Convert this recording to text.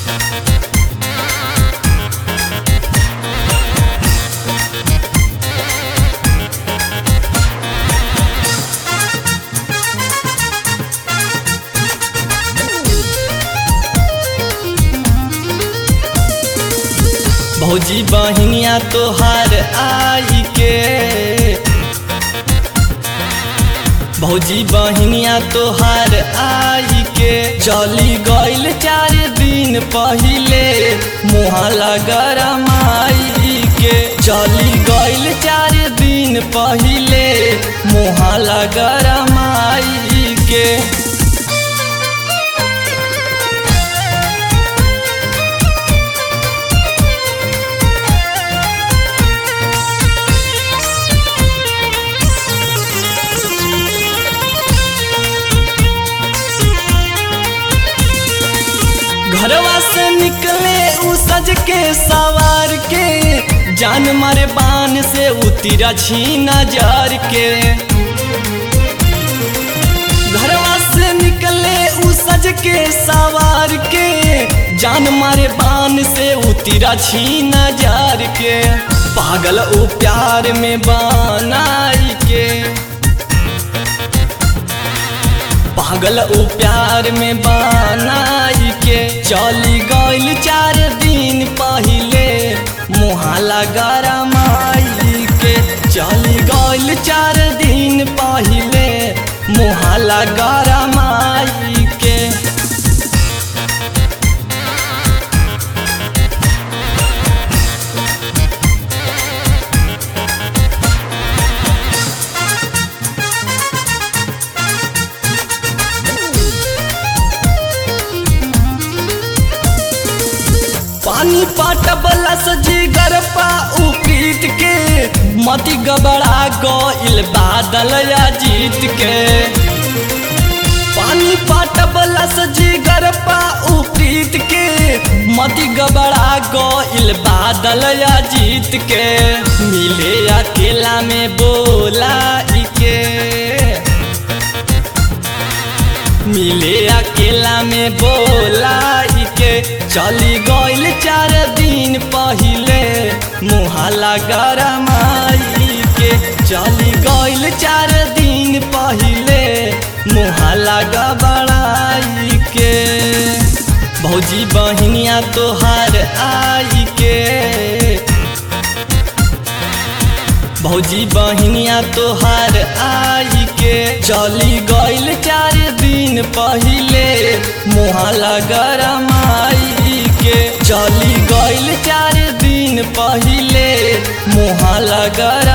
भौजी बहिनिया तोहार आई के भौजी बहिनिया तोहार आई के चली गईल चार दिन पहिले मुहाला गरमाई के चली गईल चार दिन पहिले मुहाला गरमाई के घरवा से निकले उ सज के सवार के जान मारे बान से उतरा छीना जार के घरवा से निकले उ सज के सवार के जान मारे बान से उतरा छीना जार के पागल उ प्यार में बनाई के पागल उ प्यार में बनाई के चली गईल चार दिन पहिले मुहाला गरमाई के चली गईल चार दिन पहिले मुहाला गरमाई के पानी पाटबला सजी गरपा उपरीत के मती गबड़ा गईल बादल या जीत के पानी पाटबला सजी गरपा उपरीत के मती गबड़ा गईल बादल या जीत के मिले अकेला में बोला के मिले अकेला में बोलाई के चली गईल चार दिन पहिले मुहाला गरमाई के चली गईल चार दिन पहिले मुहाला गबड़ाई के भौजी बहिनिया तोहार आई के भौजी बहिनिया तोहार आई के चली गईल चार दिन पहिले मुहाला गरमाई के चली गईल चार दिन पहिले मुहाला गर